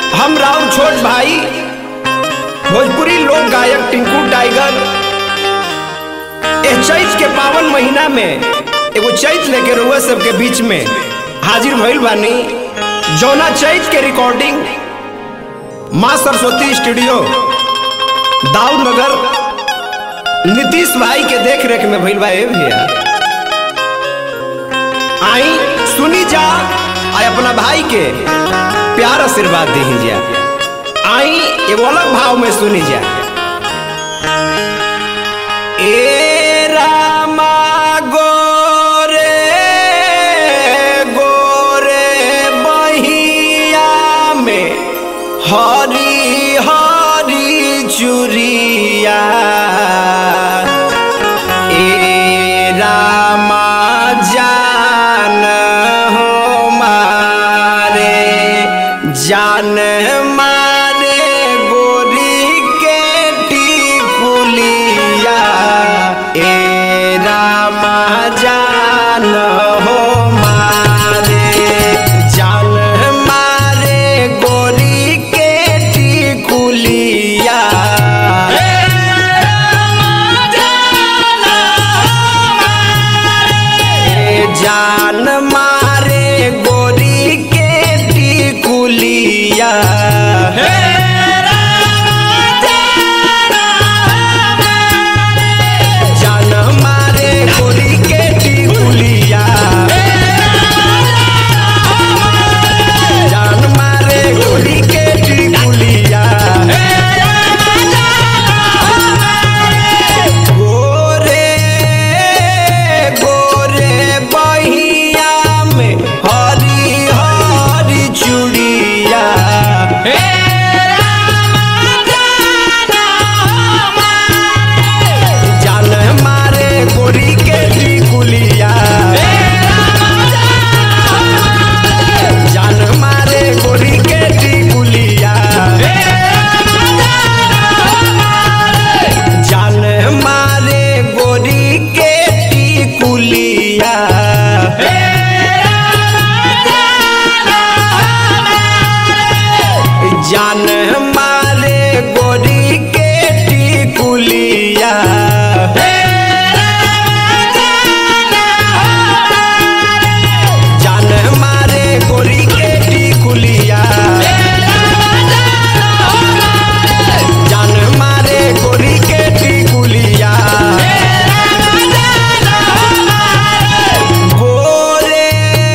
हम राउर छोट भाई भोजपुरी लोक गायक टिंकू टाइगर ए चैत के पावन महीना में एगो चैत लेके रउआ सबके बीच में हाजिर भइल बानी जौना चैत के रिकॉर्डिंग माँ सरस्वती स्टूडियो दाऊद नगर नीतीश भाई के देख रेख में भइल बा ए भैया आई सुनी जा आ अपना भाई के प्यार आशीर्वाद दी जा आई एगो अलग भाव में सुनी जा ए रामा गोरे गोरे बहिया में हरी हरी चुरिया ए रामा जान हो मारे जान मारे गोरी के टिकुलिया ए रामा जान हो मारे जान मारे गोरी के टिकुलिया जान मारे गोरी के टिकुलिया जान मारे गोरी के टिकुलिया जान मारे गोरी के टिकुलिया गोरे गोरे बहिया में हरी हरी चूड़िया जान मारे गोरी के टिकुलिया जान मारे गोरी के टिकुलिया जान मारे गोरी के टिकुलिया जान मारे गोरी के टिकुलिया जान मारे गोरी के टिकुलिया जान मारे गोरी के टिकुलिया गोरे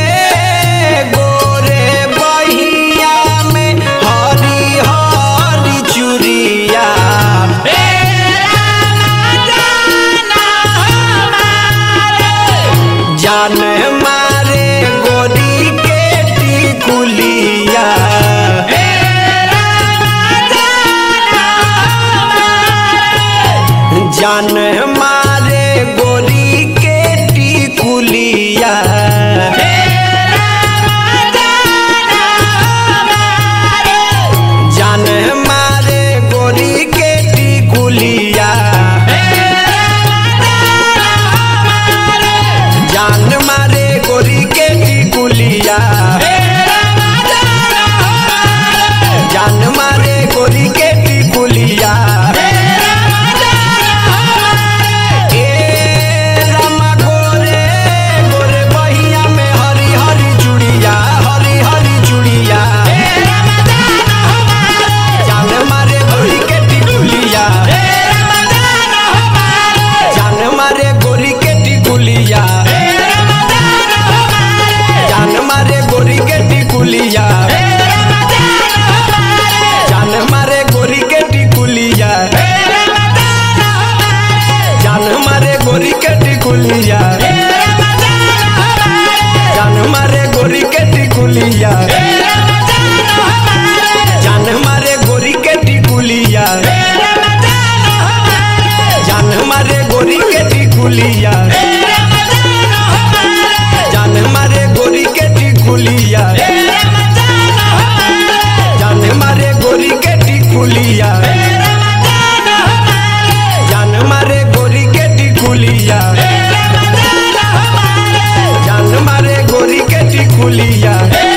गोरे बहिया में हरी हरी चूड़िया जान मारे गोरी के टिकुलिया जान मारे गोरी के टिकुलिया जान मारे गोरी के टिकुलिया जान मारे गोरी के टिकुलिया जान मारे गोरी के टिकुलिया ए रामा गोरे गोरे बहिया में हरी हरी चूड़िया हरी हरी चूड़िया जान मारे गोरी के टिकुलिया जान मारे गोरी के टिकुलिया जान मारे गोरी के टिकुलिया जान मारे गोरी के टिकुलिया जान मारे गोरी के टिकुलिया जान मारे गोरी के टिकुलिया जान मारे गोरी के टिकुलिया जान मारे गोरी के टिकुलिया जान मारे गोरी के टिकुलिया जान मारे गोरी के टिकुलिया जान मारे गोरी के टिकुलिया जान मारे गोरी के टिकुलिया